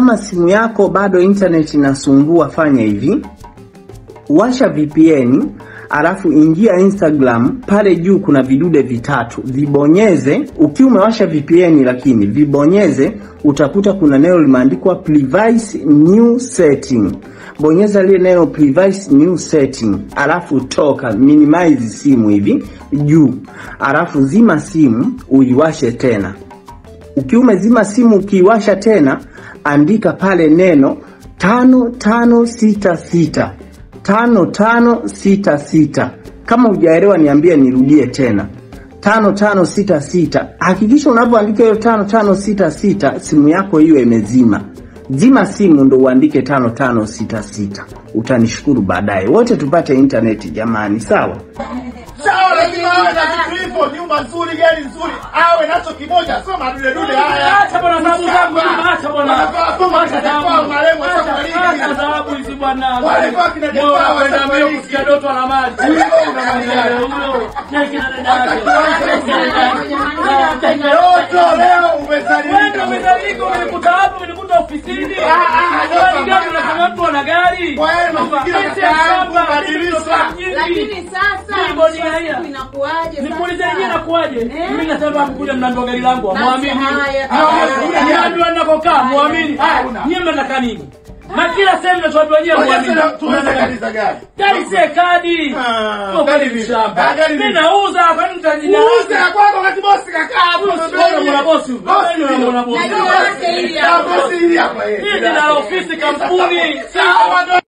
kama simu yako bado internet inasumbua, fanya hivi, washa VPN alafu ingia Instagram. Pale juu kuna vidude vitatu, vibonyeze. Ukiwa umewasha VPN lakini vibonyeze, utakuta kuna neno limeandikwa privacy new setting. Bonyeza lile neno privacy new setting, alafu toka, minimize simu hivi juu, alafu zima simu uiwashe tena. Ukiwa umezima simu ukiiwasha tena, andika pale neno tano tano sita sita tano tano sita sita. Kama hujaelewa niambie nirudie tena, tano tano sita sita. Hakikisha unapoandika hiyo tano tano sita sita simu yako hiyo imezima. Zima simu ndo uandike tano tano sita sita. Utanishukuru baadaye. Wote tupate intaneti jamani, sawa? Sawa, lazima awe na vitu hivyo, nyumba nzuri, gari nzuri, awe nacho kimoja, sio madude dude haya. Acha bwana sababu zangu, acha bwana. Wanavaa kama Acha kina sababu. Jafar, marembo, Acha- sasa acha waliki. sababu hizi bwana. Walikuwa kina Jafar, Bora sasa kwenda mbio waliki. kusikia Doto ana mali. Huyo unamwambia. Huyo, na kina dada yake. Doto leo umezaliwa. Wewe ndio umezalika, umenikuta hapo, umenikuta ofisini. Ah, ah, Gari Doto, gani unasema mtu ana gari? Kwa yale mazingira Pesa kaka yangu, hapa, badilisha. pesa nyingi. Lakini sasa Ni bodi mwisho wa haya. siku inakuwaje Nikuulize sasa? yenyewe nakuaje? Eh? Mimi nasema kuja mnaambiwa gari langu, Basi muamini. haya. Niambiwa ninakokaa, muamini. Haya, nyinyi mnataka nini? Na kila sehemu mnachoambiwa nyewe muamini. Tunaanza kanisa gani? Gari si kadi. Ah, Kwa gari kweli vipi? shamba. Ah, gari Mimi vipi? nauza, kwani mtajina. Uuze ya kwako wakati bosi kakaa hapo. Wewe unamwona bosi huyu? Wewe unamwona bosi. Na jina lake hili Ah, hapo. bosi hili hapa, eh. Hii ni la ofisi kampuni. Sawa,